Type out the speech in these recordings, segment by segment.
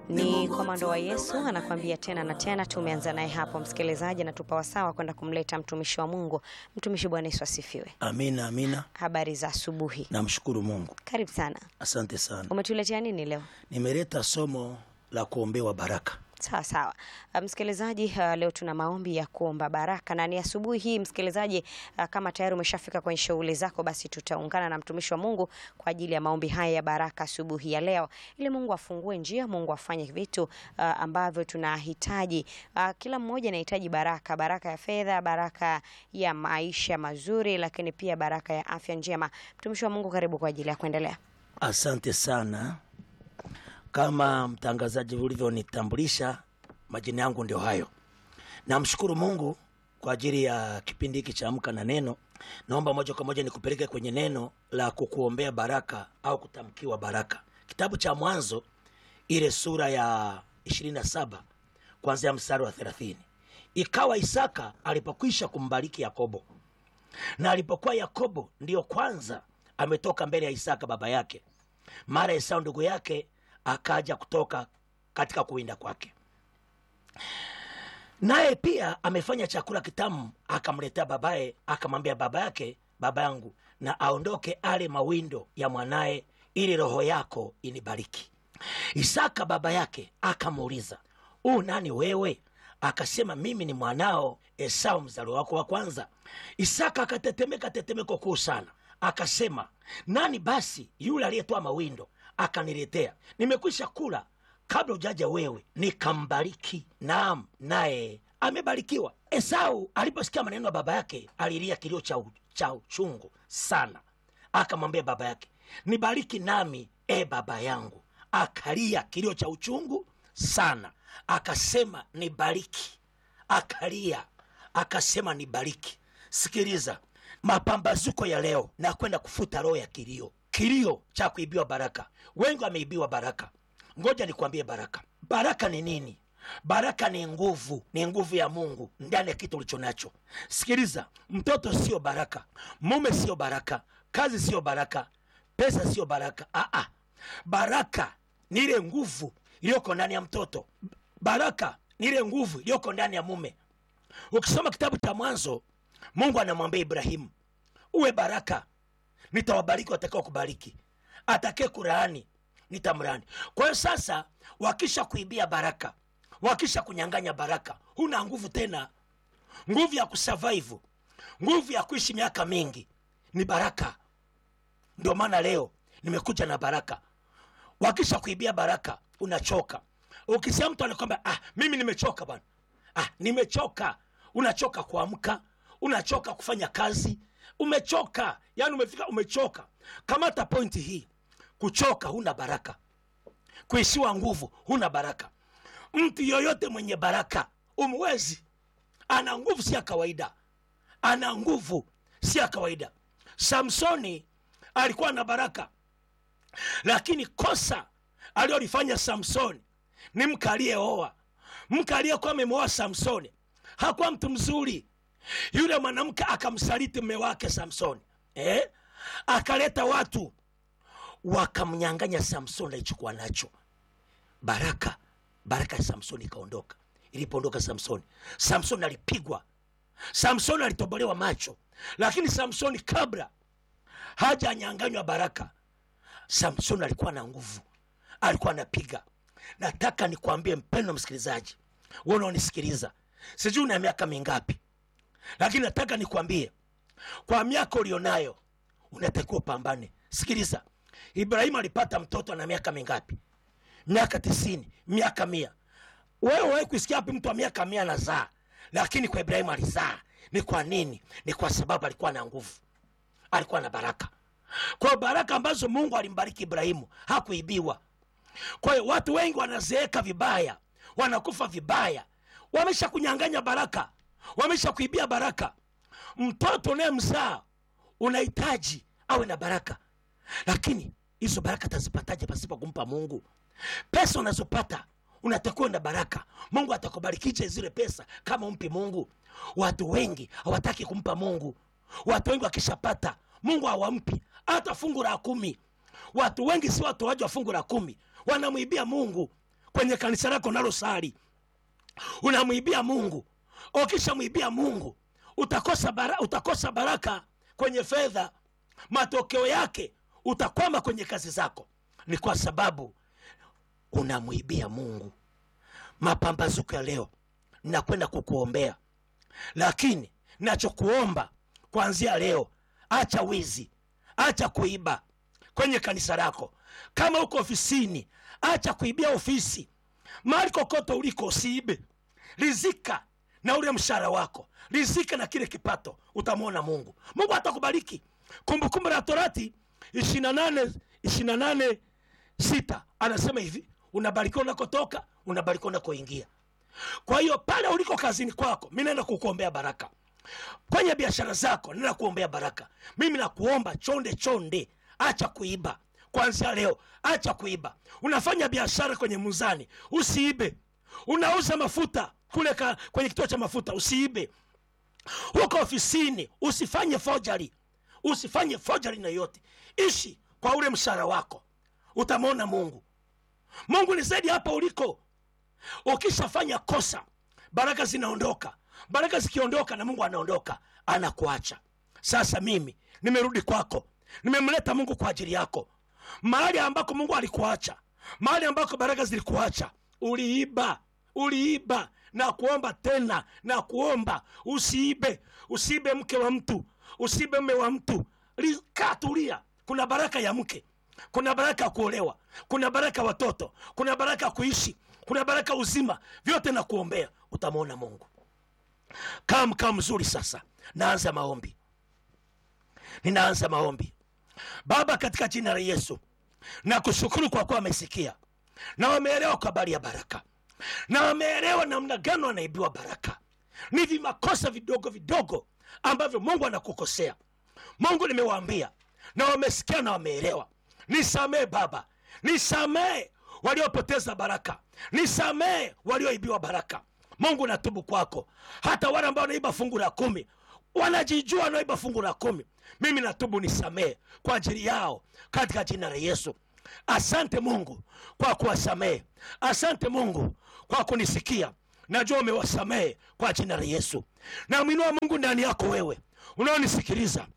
Ni komando wa Yesu anakwambia tena na tena. Tumeanza naye hapo, msikilizaji, na tupa wasawa kwenda kumleta mtumishi wa Mungu. Mtumishi, Bwana Yesu asifiwe. Amina, amina. Habari za asubuhi, Namshukuru Mungu, karibu sana. asante sana. Umetuletea nini leo? Nimeleta somo la kuombewa baraka. Sawa sawa, Uh, msikilizaji, uh, leo tuna maombi ya kuomba baraka na ni asubuhi hii msikilizaji. uh, Kama tayari umeshafika kwenye shughuli zako, basi tutaungana na mtumishi wa Mungu kwa ajili ya maombi haya ya baraka asubuhi ya leo, ili Mungu afungue njia, Mungu afanye vitu uh, ambavyo tunahitaji. Uh, Kila mmoja anahitaji baraka, baraka ya fedha, baraka ya maisha mazuri, lakini pia baraka ya afya njema. Mtumishi wa Mungu, karibu kwa ajili ya kuendelea. Asante sana. Kama mtangazaji ulivyonitambulisha, majina yangu ndio hayo. Namshukuru Mungu kwa ajili ya kipindi hiki cha Amka na Neno. Naomba moja kwa moja nikupeleke kwenye neno la kukuombea baraka au kutamkiwa baraka, kitabu cha Mwanzo ile sura ya 27 kuanzia mstari wa 30. Ikawa Isaka alipokwisha kumbariki Yakobo, na alipokuwa Yakobo ndiyo kwanza ametoka mbele ya Isaka baba yake, mara Esau ndugu yake akaja kutoka katika kuwinda kwake, naye pia amefanya chakula kitamu, akamletea babaye, akamwambia baba yake, baba yangu, na aondoke ale mawindo ya mwanaye, ili roho yako inibariki. Isaka baba yake akamuuliza, u nani wewe? Akasema, mimi ni mwanao Esau, mzaliwa wako wa kwanza. Isaka akatetemeka tetemeko kuu sana, akasema, nani basi yule aliyetoa mawindo akaniletea? Nimekwisha kula kabla ujaja wewe, nikambariki. Naam, naye amebarikiwa. Esau aliposikia maneno ya baba yake alilia kilio cha, u- cha uchungu sana, akamwambia baba yake, nibariki nami e baba yangu. Akalia kilio cha uchungu sana, akasema nibariki. Akalia akasema nibariki. Sikiliza, mapambazuko ya leo na kwenda kufuta roho ya kilio, kilio cha kuibiwa baraka. Wengi wameibiwa baraka. Ngoja nikwambie baraka. Baraka ni nini? Baraka ni nguvu, ni nguvu ya Mungu ndani ya kitu ulicho nacho. Sikiliza, mtoto sio baraka, mume sio baraka, kazi sio baraka, pesa sio baraka. Aa, baraka ni ile nguvu iliyoko ndani ya mtoto. Baraka ni ile nguvu iliyoko ndani ya mume. Ukisoma kitabu cha Mwanzo, Mungu anamwambia Ibrahimu, uwe baraka, nitawabariki watakao kubariki, atakaye kulaani nitamlaani. Kwa hiyo sasa, wakisha kuibia baraka, wakisha kunyang'anya baraka, huna nguvu tena. Nguvu ya kusurvive, nguvu ya kuishi miaka mingi ni baraka. Ndio maana leo nimekuja na baraka. Wakisha kuibia baraka, unachoka. Ukisikia mtu anakwambia ah, mimi nimechoka bwana, ah, nimechoka. Unachoka kuamka, unachoka kufanya kazi, umechoka, yani umefika, umechoka. Kamata pointi hii, kuchoka huna baraka, kuishiwa nguvu huna baraka. Mtu yoyote mwenye baraka umwezi, ana nguvu si ya kawaida, ana nguvu si ya kawaida. Samsoni alikuwa na baraka, lakini kosa aliyolifanya Samsoni ni mke aliyeoa. Mke aliyekuwa amemwoa Samsoni hakuwa mtu mzuri. Yule mwanamke akamsaliti mme wake Samsoni eh? Akaleta watu wakamnyang'anya Samsoni alichokuwa nacho, baraka. Baraka ya Samsoni ikaondoka. Ilipoondoka Samsoni, Samsoni alipigwa, Samsoni alitobolewa macho. Lakini Samsoni kabla hajanyang'anywa baraka, Samsoni alikuwa na nguvu, alikuwa anapiga. Nataka nikwambie mpendo msikilizaji, wewe unaonisikiliza, sijui una miaka mingapi, lakini nataka nikwambie kwa miaka ulionayo unatakiwa upambane. Sikiliza, Ibrahimu alipata mtoto na miaka mingapi? Miaka tisini, miaka mia. Wewe wahi kusikia wapi mtu wa miaka mia anazaa? Lakini kwa Ibrahimu alizaa. Ni kwa nini? Ni kwa sababu alikuwa na nguvu, alikuwa na baraka. Kwa hiyo baraka ambazo Mungu alimbariki Ibrahimu hakuibiwa. Kwa hiyo watu wengi wanazeeka vibaya, wanakufa vibaya, wamesha kunyang'anya baraka, wamesha kuibia baraka. Mtoto unayemzaa unahitaji awe na baraka, lakini hizo baraka tazipataje pasipo kumpa Mungu? Pesa unazopata unatakiwa na baraka. Mungu atakubarikije zile pesa kama umpi Mungu? Watu wengi hawataki kumpa Mungu. Watu wengi wakishapata Mungu hawampi hata fungu la kumi. Watu wengi si watoaji wa fungu la kumi, wanamwibia Mungu. kwenye kanisa lako nalosali unamwibia mungu ukishamwibia mungu utakosa, bara, utakosa baraka kwenye fedha matokeo yake utakwama kwenye kazi zako ni kwa sababu unamwibia mungu mapambazuko ya leo nakwenda kukuombea lakini nachokuomba kuanzia leo acha wizi acha kuiba kwenye kanisa lako kama uko ofisini acha kuibia ofisi mahali kokote uliko usiibe rizika na ule mshahara wako rizika na kile kipato utamwona mungu mungu atakubariki kumbukumbu la torati 28 28 sita anasema hivi unabarikiwa unakotoka unabarikiwa unakoingia kwa hiyo pale uliko kazini kwako mi naenda kukuombea baraka kwenye biashara zako naenda kuombea baraka mimi nakuomba chonde chonde acha kuiba kwanzia leo acha kuiba unafanya biashara kwenye muzani usiibe unauza mafuta kule ka, kwenye kituo cha mafuta usiibe huko ofisini usifanye fojari usifanye fojari na yote ishi kwa ule mshahara wako utamwona mungu mungu ni zaidi hapa uliko ukishafanya kosa baraka zinaondoka baraka zikiondoka na mungu anaondoka anakuacha sasa mimi nimerudi kwako nimemleta mungu kwa ajili yako mahali ambako mungu alikuacha mahali ambako baraka zilikuacha uliiba uliiba na kuomba tena na kuomba usiibe usiibe mke wa mtu usiibe mme wa mtu kaa tulia kuna baraka ya mke kuna baraka ya kuolewa kuna baraka ya watoto kuna baraka ya kuishi kuna baraka uzima vyote na kuombea utamwona mungu kaa mkaa mzuri sasa naanza maombi ninaanza maombi baba katika jina la yesu na kushukuru kwa kuwa wamesikia na wameelewa kwa habari ya baraka na wameelewa namna gani wanaibiwa baraka ni vimakosa vidogo vidogo ambavyo mungu anakukosea mungu nimewaambia na wamesikia na wameelewa nisamee baba nisamee waliopoteza baraka nisamee walioibiwa baraka mungu natubu kwako hata wale ambao wanaiba fungu la kumi wanajijua wanaiba fungu la kumi mimi natubu nisamee kwa ajili yao katika jina la yesu asante mungu kwa kuwasamehe asante mungu kwa kunisikia najua umewasamehe kwa jina la yesu namwinua mungu ndani yako wewe unaonisikiliza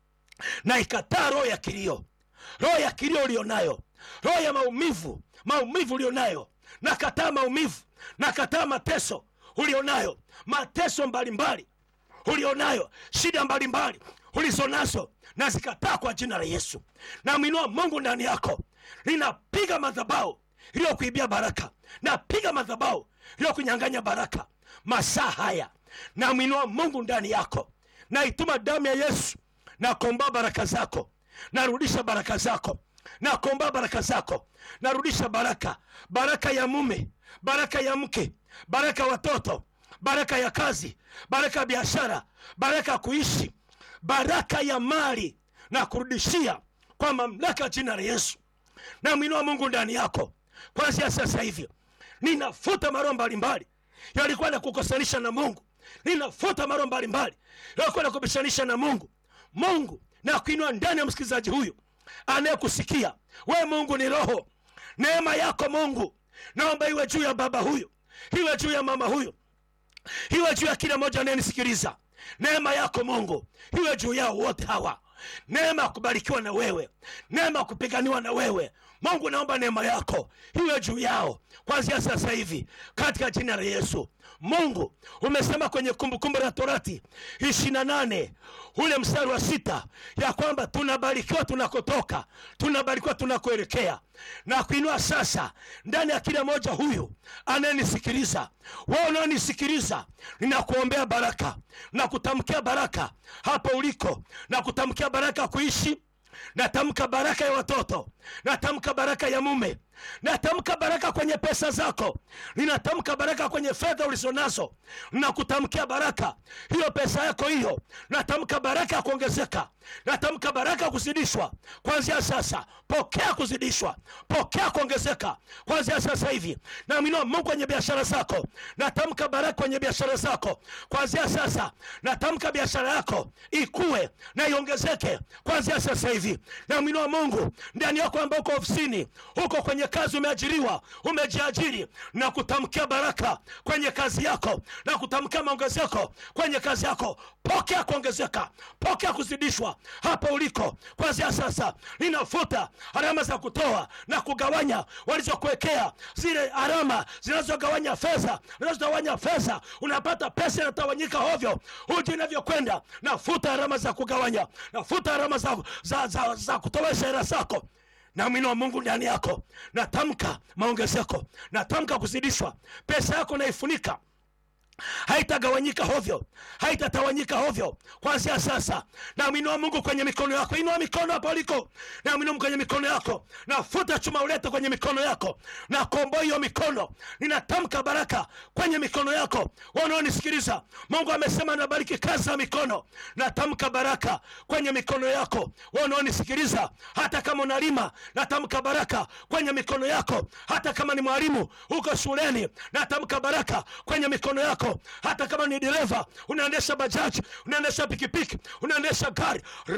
na ikataa roho ya kilio roho ya kilio ulionayo roho ya maumivu maumivu ulionayo nakataa maumivu nakataa mateso ulionayo mateso mbalimbali ulionayo shida mbalimbali ulizonazo na zikataa kwa jina la yesu namwinua mungu ndani yako linapiga madhabau iliyokuibia baraka napiga madhabau iliyokunyanganya baraka masaa haya namwinua mungu ndani yako naituma damu ya yesu nakomba baraka zako narudisha baraka zako nakomba baraka zako narudisha baraka baraka ya mume baraka ya mke baraka ya watoto baraka ya kazi baraka ya biashara baraka ya kuishi baraka ya mali na kurudishia kwa mamlaka ya jina la yesu namwinua mungu ndani yako kwanzia sasa hivi ninafuta maroho mbalimbali yalikuwa na kukosanisha na mungu ninafuta maroho mbalimbali yalikuwa na kubishanisha na mungu mungu na kuinua ndani ya msikilizaji huyu anayekusikia we mungu ni roho neema yako mungu naomba iwe juu ya baba huyu iwe juu ya mama huyu iwe juu ya kila mmoja anayenisikiliza neema yako mungu iwe juu yao wote hawa neema ya kubarikiwa na wewe neema ya kupiganiwa na wewe mungu naomba neema yako iwe juu yao kwanzia sasa hivi katika jina la yesu mungu umesema kwenye kumbukumbu la torati ishirina nane ule mstari wa sita ya kwamba tunabarikiwa tunakotoka tunabarikiwa tunakoelekea na kuinua sasa ndani ya kila moja huyu anayenisikiliza wewe unaonisikiliza ninakuombea baraka na kutamkia baraka hapo uliko na kutamkia baraka ya kuishi natamka baraka ya watoto natamka baraka ya mume natamka baraka kwenye pesa zako ninatamka baraka kwenye fedha ulizonazo nakutamkia baraka hiyo pesa yako hiyo natamka baraka ya kuongezeka natamka baraka ya kuzidishwa kwanzia sasa pokea kuzidishwa pokea kuongezeka kwanzia sasa hivi namwinua mungu kwenye biashara zako natamka baraka kwenye biashara zako kwanzia sasa natamka biashara yako ikue na iongezeke kwanzia sasa hivi namwinua mungu ndani yako ambao uko ofisini huko kwenye kwenye kazi umeajiriwa umejiajiri na kutamkia baraka kwenye kazi yako na kutamkia maongezeko kwenye kazi yako pokea kuongezeka pokea kuzidishwa hapo uliko kwanzia sasa ninafuta alama za kutoa na kugawanya walizokuwekea zile alama zinazogawanya fedha zinazogawanya fedha unapata pesa inatawanyika hovyo huji inavyokwenda nafuta alama za kugawanya nafuta alama za, za, za, za kutowesha hela zako na mwino wa mungu ndani yako natamka maongezeko natamka kuzidishwa pesa yako naifunika haitagawanyika hovyo haitatawanyika hovyo kwanzia sasa na mwinua mungu kwenye mikono yako inua mikono hapo uliko na mwinua mungu kwenye mikono yako nafuta chuma ulete kwenye mikono yako na komboa hiyo mikono ninatamka baraka kwenye mikono yako wanaonisikiliza mungu amesema nabariki kazi za mikono natamka baraka kwenye mikono yako wanaonisikiliza hata kama unalima natamka baraka kwenye mikono yako hata kama ni mwalimu huko shuleni natamka baraka kwenye mikono yako hata kama ni dereva unaendesha bajaji unaendesha pikipiki unaendesha gari